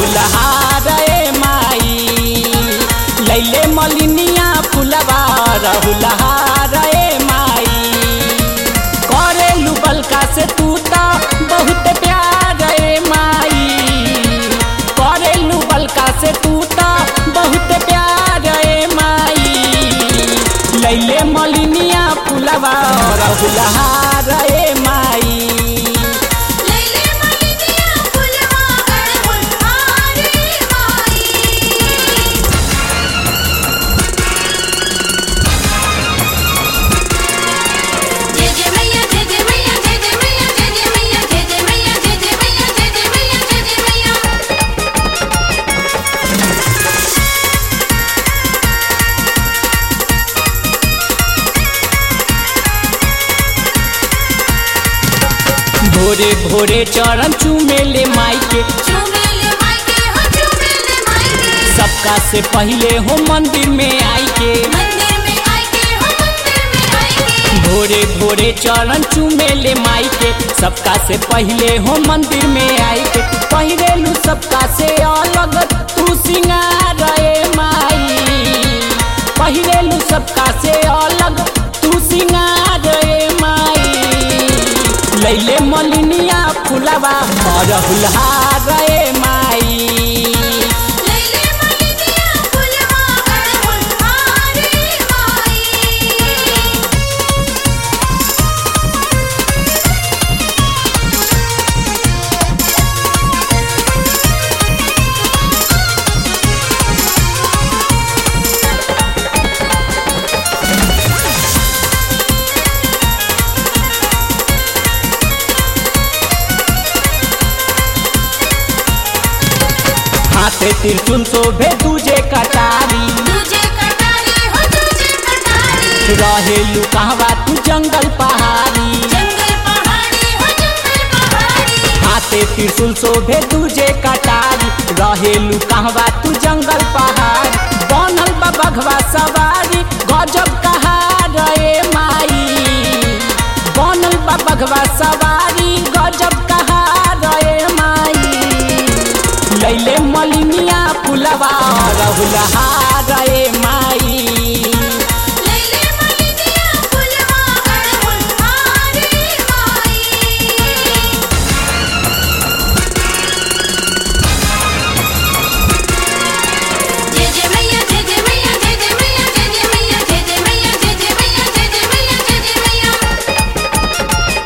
रहुलहार ए माई लैले मलिनिया फुलवा रहुलहार ए माई करेलू बलका से तू तो बहुत प्यार ए माई करेलू बलका से तू तो बहुत प्यार ए माई लैले मलिनिया फुलवा रहुलहार ए माई लैले मलिनिया फुलवा अड़हुलहारे माई जय जय मैया जय जय मैया जय जय मैया जय जय मैया जय जय मैया जय जय मैया जय जय मैया जय जय मैया भोरे भोरे चरण चूमेले माई के झूमेले मायके हो झूमेले मायके सबका से पहले हो मंदिर में आई के मंदिर में आके हो मंदिर में आके भोरे भोरे चरण चूमेले माई के सबका से पहले हो मंदिर में आई के पहिरेलू सबका से अलग तू सिंगार ए माई पहिरेलू सबका से अलग तू सिंगार ए माई लैले मलिनिया फुलवा अरहुलहार ए माई लैले मलिनिया फुलवा अड़हुलहारे माई हाथे त्रिशूल शोभे दूजे कटारी तुझे कटारी हो तुझे कटारी रहेलू कहवा तू जंगल पहाड़ी जंगल पहाड़ी हो जंगल पहाड़ी हाथे त्रिशूल शोभे दूजे कटारी रहेलू कहवा तू जंगल पहाड़ बनल बा बघवा सवारी गजब कहार ए माई बनल बा बघवा सवारी गजब कहार ए माई लैले मलिनिया फुलवा रहुलहार ए माई लैले मलिनिया फुलवा अड़हुलहारे माई जय जय मैया जय जय मैया जय जय मैया जय जय मैया जय जय मैया जय जय मैया जय जय मैया जय जय मैया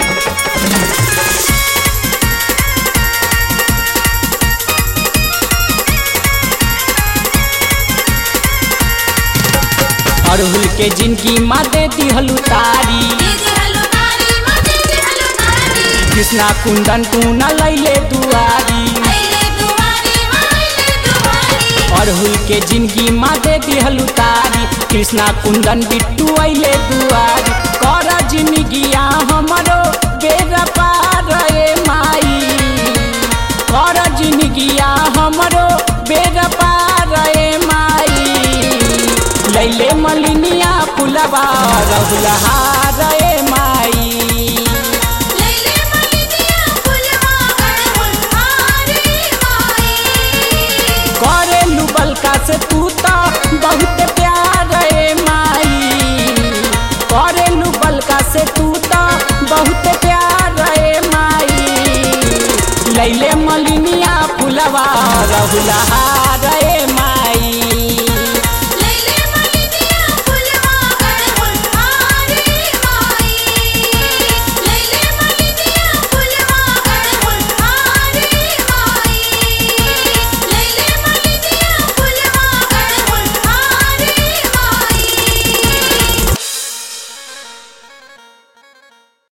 अड़हुल के जिनकी माँ दे दिहलू तारी दीदी हलो तारी माँ दीदी हलो तारी कृष्णा कुंदन तू न लैले दुआरी अइले दुआरी माँ अइले दुआरी अड़हुल के जिंदगी माँ दे दिहलू तारी कृष्णा कुंदन बिट्टू अइले दुआरी कर जिंदगिया हमरो बेरा पार ए माई कर जिंदगिया हमरो बेरा पार ए माई लैले मलिनिया फुलवा रहुलहार ए माई लैले मलिनिया फुलवा अड़हुलहारे माई करेलू बलका से तू तो बहुत प्यार ए माई करेलू बलका से तू तो बहुत प्यार ए माई लैले मलिनिया फुलवा रहुलहा